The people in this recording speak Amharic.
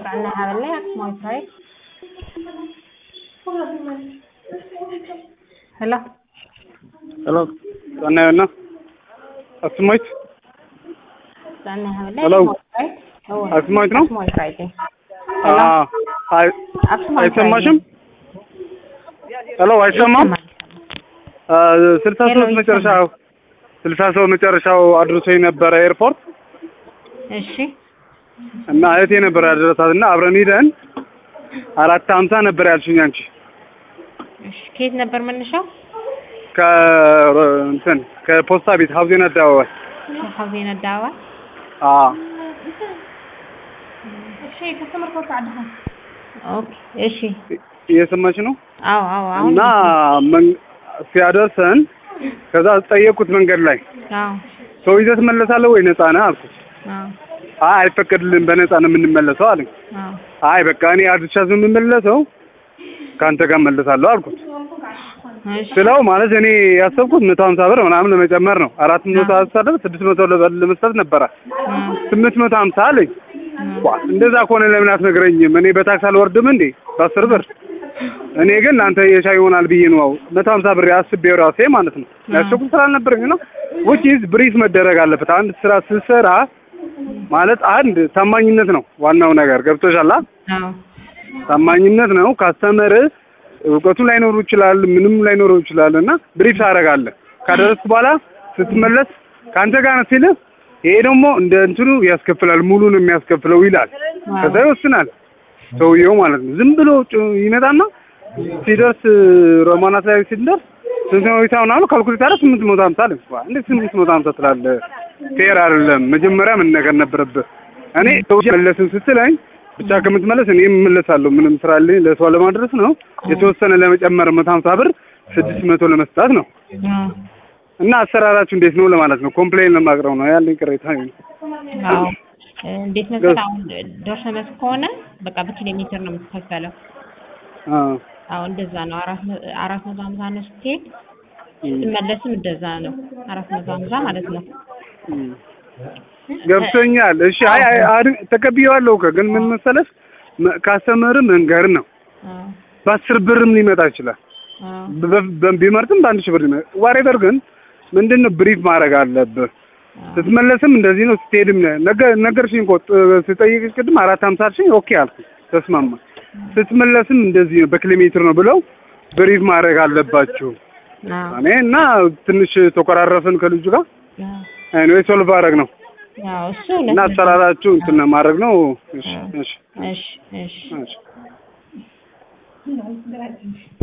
Anna Havale at my side. Hello. Hello. Anna አስማይት Anna Havale Hello. at my side. Oh, አስማይት ነው? at my side. አ Hello. አይ At my አይሰማሽም? ሄሎ አይሰማም? አ ስልሳ ሄሎ፣ ሶስት መጨረሻው ስልሳ ሶስት መጨረሻው አድርሶኝ ነበረ ኤርፖርት እሺ እና እህቴ ነበር ያደረሳት እና አብረን ሂደን አራት ሀምሳ ነበር ያልሽኝ አንቺ እሺ ከየት ነበር መነሻው? ከ እንትን ከፖስታ ቤት ሀብዜን አደባባይ ከሀዜን አዳባ አ እሺ ከስተመር ኮታ አድሃ ኦኬ እሺ እየሰማች ነው አዎ አዎ አሁን እና መን- ሲያደርሰን ከዛ ጠየቅኩት መንገድ ላይ አዎ ሰው ይዘህ ትመለሳለህ ወይ ነፃ ነህ አልኩት አዎ አይ አይፈቀድልንም በነፃ ነው የምንመለሰው አለኝ አዎ አይ በቃ እኔ አድርሻ የምመለሰው ከአንተ ጋር መለሳለሁ አልኩት እሺ ስለው ማለት እኔ ያሰብኩት መቶ ሀምሳ ብር ምናምን ለመጨመር ነው አራት መቶ አሳደር ስድስት መቶ ለበ- ለመስጠት ነበረ አዎ ስምንት መቶ ሀምሳ አለኝ ዋ እንደዛ ከሆነ ለምን አትነግረኝም እኔ በታክስ አልወርድም እንዴ በአስር ብር እኔ ግን ለአንተ የሻይ ይሆናል ብዬ ነው መቶ ሀምሳ ብር አስቤው ራሴ ማለት ነው ያሰብኩት ስላልነበረኝ ነው which is ብሪፍ መደረግ አለበት አንድ ስራ ስትሰራ ማለት አንድ ታማኝነት ነው ዋናው ነገር ገብቶሻል አ? አዎ ታማኝነት ነው ካስተመር እውቀቱ ላይኖሩ ይችላል ምንም ላይኖሩ ይችላል እና ብሪፍ ታደርጋለህ ካደረስክ በኋላ ስትመለስ ከአንተ ጋር ነው ሲልህ ይሄ ደግሞ እንደ እንትኑ ያስከፍላል ሙሉ ነው የሚያስከፍለው ይላል ከዛ ይወስናል ሰውየው ማለት ነው ዝም ብሎ ጭ- ይመጣና ሲደርስ ሮማናት ላይ ሲደርስ ስንት ነው ሂሳቡን አሉ ካልኩሌት አለ ስምንት መቶ ሀምሳ አለ ዋ፣ እንዴት ስምንት መቶ ሀምሳ ትላለህ ፌር አይደለም መጀመሪያ መነገር ነበረብህ እኔ ሰው መለስን ስትለኝ ብቻ ከምትመለስ እኔ እመለሳለሁ ምንም ስራ አለኝ ለሰው ለማድረስ ነው የተወሰነ ለመጨመር መቶ ሀምሳ ብር ስድስት መቶ ለመስጣት ነው አዎ እና አሰራራችሁ እንዴት ነው ለማለት ነው ኮምፕሌን ለማቅረብ ነው ያለኝ ቅሬታ ይሄ ነው። አዎ እንዴት መሰለህ አሁን ደርሰ መልስ ከሆነ በቃ በኪሎ ሜትር ነው የምትከፈለው አ አዎ እንደዛ ነው አራት መ- አራት መቶ ሀምሳ ነው ስትሄድ ስትመለስም እንደዛ ነው አራት መቶ ሀምሳ ማለት ነው እም። ገብቶኛል። እሺ አይ አይ አድ- ተቀብዬዋለሁ እኮ ግን ምን መሰለሽ መ- ካስተመር መንገር ነው አዎ በአስር ብርም ሊመጣ ይችላል አዎ በ- በ- ቢመርጥም በአንድ ሺህ ብር ሊመጣ ዋሬቨር ግን ምንድን ነው ብሪፍ ማድረግ አለብህ ስትመለስም እንደዚህ ነው ስትሄድም ነገ- ነገርሽኝ እኮ ጥ- ስጠይቅሽ ቅድም አራት ሀምሳ አልሽኝ ኦኬ አልኩ ተስማማ ስትመለስም እንደዚህ ነው በኪሎ ሜትር ነው ብለው ብሪፍ ማድረግ አለባችሁ አዎ እኔ እና ትንሽ ተኮራረፍን ከልጁ ጋር አዎ ኤኒዌይ ሶልቭ አደረግ ነው አዎ እሱ እና እውነት ነው። አሰራራችሁ እንትን ማድረግ ነው እሺ እሺ እሺ እሺ እሺ